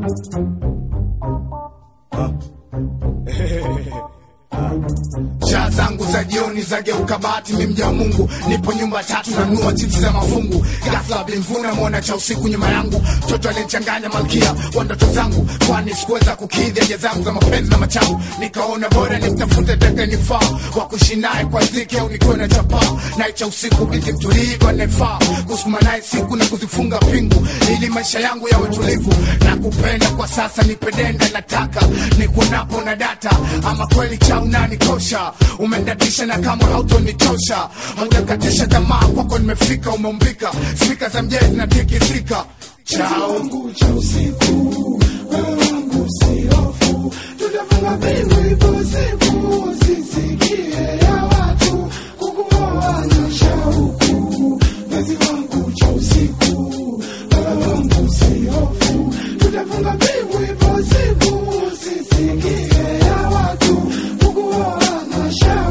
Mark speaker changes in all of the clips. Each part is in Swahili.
Speaker 1: Shaa zangu za jioni zageuka bahati, mi mja wa Mungu, nipo nyumba tatu nanua chipsi za mafungu. Ghafla bimvuna mwona cha usiku nyuma yangu, mtoto aliyechanganya malkia wa ndoto zangu, kwani sikuweza kukidhi haja zangu za mapenzi na machangu. Nikaona bora nimtafute tekenifaa wa kuishi naye kwa dhiki, au nikuwe na chapaa naye cha usiku, binti mtulivu anayefaa kusukuma naye siku na kuzifunga pingu, ili maisha yangu yawe tulivu na kupenda. Kwa sasa nipedenda, nataka nikuonapo na data, ama kweli cha unanikosha, umendatisha na kama hautonitosha, haujakatisha tamaa, kwako nimefika, umeumbika, spika za mjezi zinatikisika chao
Speaker 2: wangu cha usiku, wewe wangu si hofu, tutafunga mbingu ipo siku, usisikie ya watu kukuoa na shauku. Mwezi wangu cha usiku, wewe wangu si hofu, tutafunga mbingu ipo siku, usisikie ya watu kukuoa na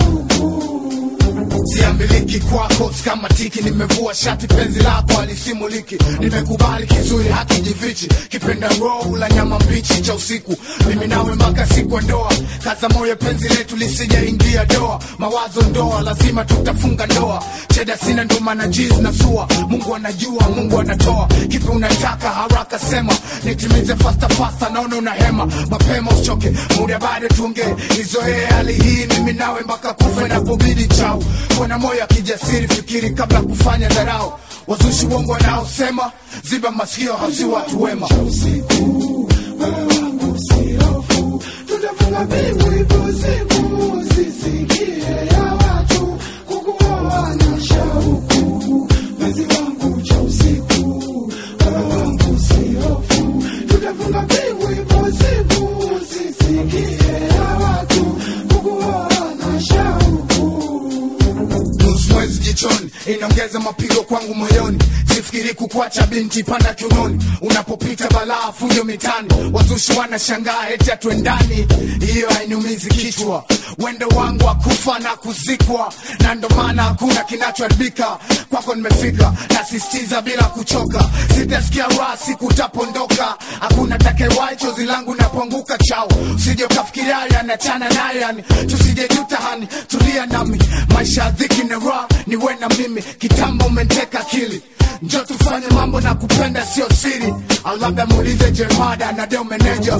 Speaker 2: shauku.
Speaker 1: siambiliki kwako kama tiki, nimevua shati, penzi lako alisimuliki, nimekubali kizuri hakijifichi, kipenda roho la nyama mbichi cha usiku, mimi nawe mpaka siku ya ndoa, kaza moyo penzi letu lisijaingia doa, mawazo ndoa, lazima tutafunga ndoa, cheda sina ndo maana jiz na sua, Mungu anajua, Mungu anatoa, kipi unataka haraka sema, nitimize fasta fasta, naona una hema, mapema usichoke, muda bado tuongee, nizoee hali hii, mimi nawe mpaka kufa inapobidi chao, kuna moyo ya kijasiri, fikiri kabla kufanya dharau, wazushi wongo wanaosema, ziba masikio, hausi watu wema.
Speaker 2: usiku, wewe wangu si hofu, tutafunga mbingu ipo siku, usisikie ya watu kukuoa na shauku. Mwezi wangu cha usiku, wewe wangu si hofu, tutafunga mbingu ipo siku, usisikie ya watu kukuoa na shauku.
Speaker 1: nusu mwezi jichoni inaongeza mapigo kwangu moyoni sifikiri kukwacha binti panda kiunoni unapopita balaa fujo mitani wazushi wanashangaa eti atwendani hiyo hainiumizi kichwa wendo wangu akufa na kuzikwa na ndo maana hakuna kinachoharibika kwako nimefika nasistiza bila kuchoka sitasikia raha siku utapondoka hakuna takewai chozi langu napoanguka chao usije ukafikiria yanachana naye yani tusije juta hani tulia nami maisha ya dhiki na raha ni we na mimi kitambo umenteka akili njo tufanye mambo na kupenda sio siri au labda muulize jemada na deo meneja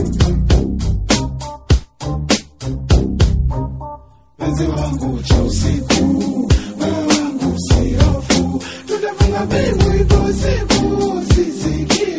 Speaker 2: Mpenzi wangu cha usiku, wewe wangu si hofu, tutafunga mbingu ipo siku, usisikie